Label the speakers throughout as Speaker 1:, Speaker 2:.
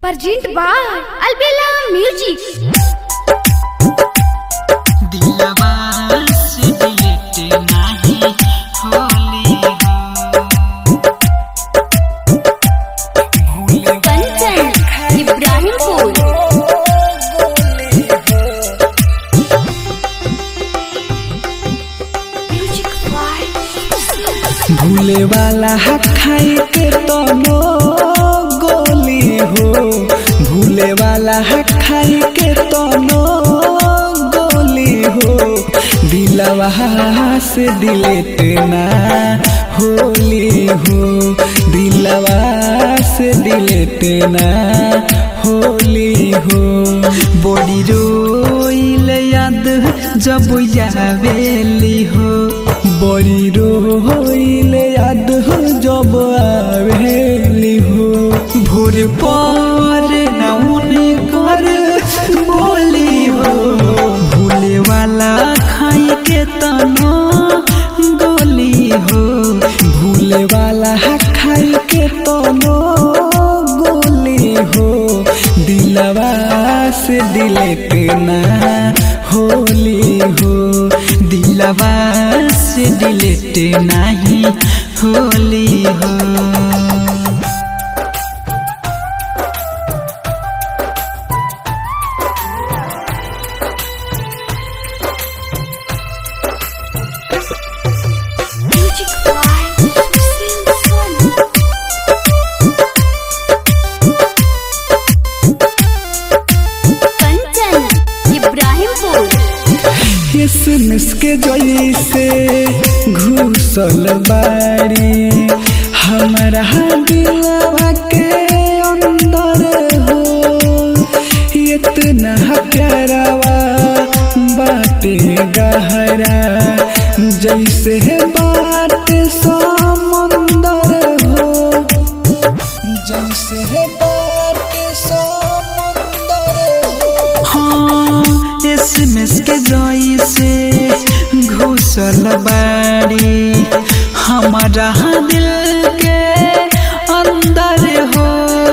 Speaker 1: Present by Albella Music.
Speaker 2: दिलवा से delete नाही होली हो भूल
Speaker 1: कंचन इब्राहिमपुर Music by
Speaker 2: भूले वाला खाई के तनो गोली हो भूले वाला खाई के तनो गोली हो दिलवा से डिलीट ना होली हो दिलवा से डिलीट ना होली हो बॉडी रोइल याद जब यावेली हो बड़ी रोइल याद हो जब आवेली हो भोर पर नौन कर बोली हो भूले वाला खाई के तनो गोली हो भूले वाला खाई के तनो गोली हो दिलवा से डिलेट ना होली हो दिलवा से डिलेट नहीं होली हो
Speaker 1: Music by Simpson. Kanchan Ibrahimpur
Speaker 2: किसमिस के जैसे घुसल बाड़ी हमारा दिलवा के अंदर हो इतना प्यारावा बाटे गहरा जैसे बात समंदर हो जैसे बात समंदर हो हाँ एसएमएस के जैसे घुसल बाड़ी हमारा दिल के अंदर हो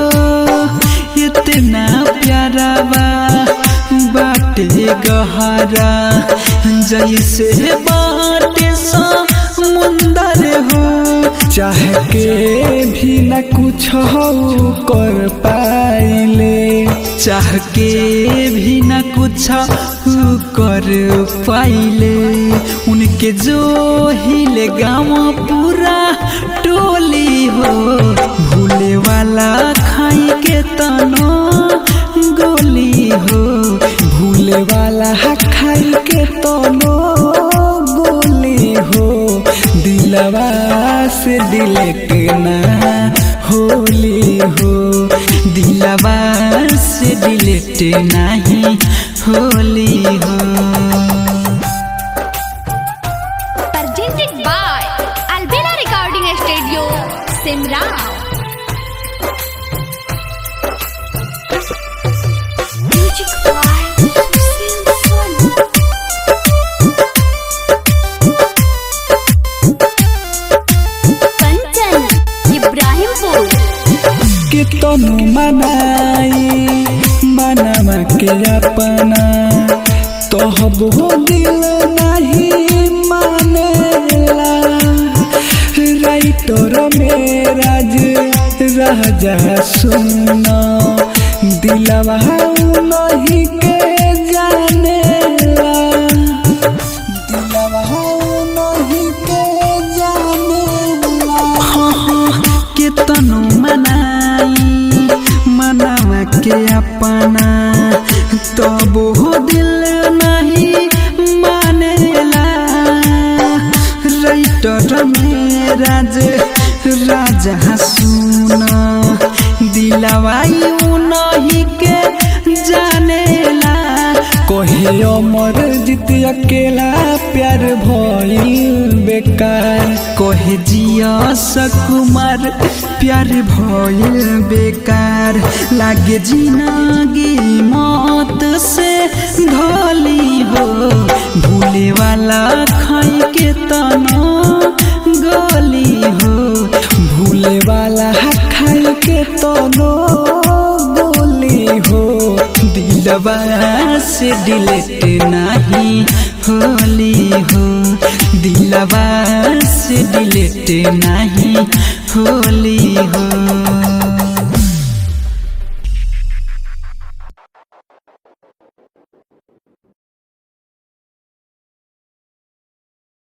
Speaker 2: इतना प्यारा बा बाटे गहरा जैसे बाटे समुंदर हो चाह के भी न कुछ हो कर पाइले चाह के भी न कुछ कर पाइले उनके जो हिले गाँव पूरा टोली हो भूले वाला खाई के तनो गोली हो भूले वाला खाई के तनो गोली हो दिलवा से डिलेट ना होली हो दिलवा से डिलेट नहीं होली हो
Speaker 1: presented by Albella Recording Studio, Simran. Music by Simpson. Kanchan Ibrahimpur
Speaker 2: के तनु मनाई मनमा के अपना तोहब हो दिल नहीं मानेला राइटर मेराज राजा सुना दिलवा नहीं के जानेला दिलवा नहीं के जानेला हाँ हाँ के तनु मनाई मनावा के अपना तब हो दिल नहीं मानेला राइटर में राज राजा सुना दिलवाई नहीं के जानेला कहे अमर जीत अकेला प्यार भइल बेकार कहे जिया सकुमार प्यार भइल बेकार लागे जिंदगी मौत से धोली हो भूले वाला खाई के तना गोली हो भूले वाला खाई के तनो गोली दिलवा से डिलेट नहीं होली हो दिलवा से डिलेट नहीं होली हो